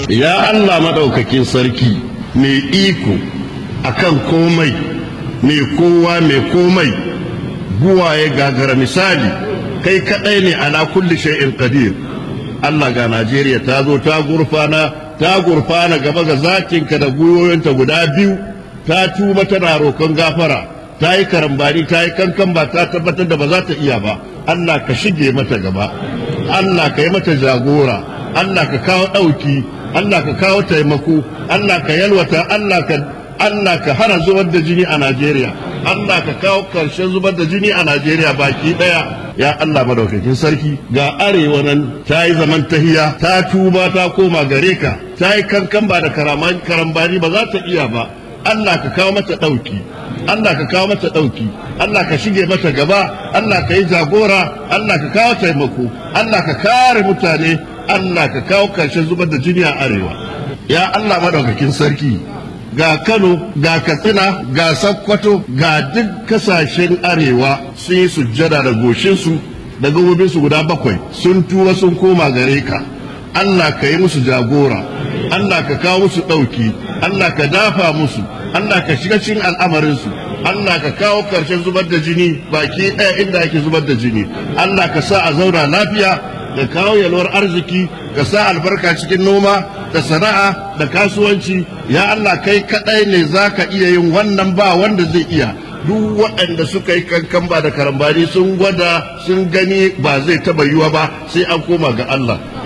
ya Allah maɗaukakin sarki mai iko akan komai mai kowa mai komai buwaye gagara misali kai kaɗai ne ala kulli shay'in qadir Allah ga Najeriya ta zo ta gurfana ta gurfana gaba ga zakinka da gwiwoyinta guda biyu ta tuba tana roƙon gafara ta yi karambani ta yi kankan ba ta tabbatar da ba za ta iya ba Allah ka shige mata gaba Allah ka yi mata jagora Allah ka kawo ɗauki Allah ka kawo taimako Allah ka yalwata Allah ka Allah ka hana zubar da jini a Najeriya Allah ka kawo karshen zubar da jini a Najeriya baki daya ya Allah madaukakin sarki ga arewa nan ta yi zaman tahiya ta tuba ta koma gare ka ta yi kankan ba da karambani ba za ta iya ba Allah ka kawo mata ɗauki Allah ka kawo mata ɗauki Allah ka shige mata gaba Allah ka yi jagora Allah ka kawo taimako Allah ka kare mutane Allah ka kawo karshen zubar da jini a arewa ya Allah madaukakin sarki ga Kano ga Katsina ga Sokoto ga duk kasashen arewa sun yi sujjada da goshinsu da gabobinsu guda bakwai sun tuba sun koma gare ka Allah ka yi musu jagora Allah ka kawo musu ɗauki Allah ka dafa musu Allah ka shiga cikin al'amarinsu Allah ka kawo ƙarshen zubar da jini baki ɗaya inda ake zubar da jini Allah ka sa a zauna lafiya da kawo yalwar arziki ka sa albarka cikin noma da sana'a da kasuwanci ya Allah kai kaɗai ne za ka iya yin wannan ba wanda zai iya duk waɗanda suka yi kankan ba da karambani sun gwada sun gani ba zai taɓa yiwa ba sai an koma ga Allah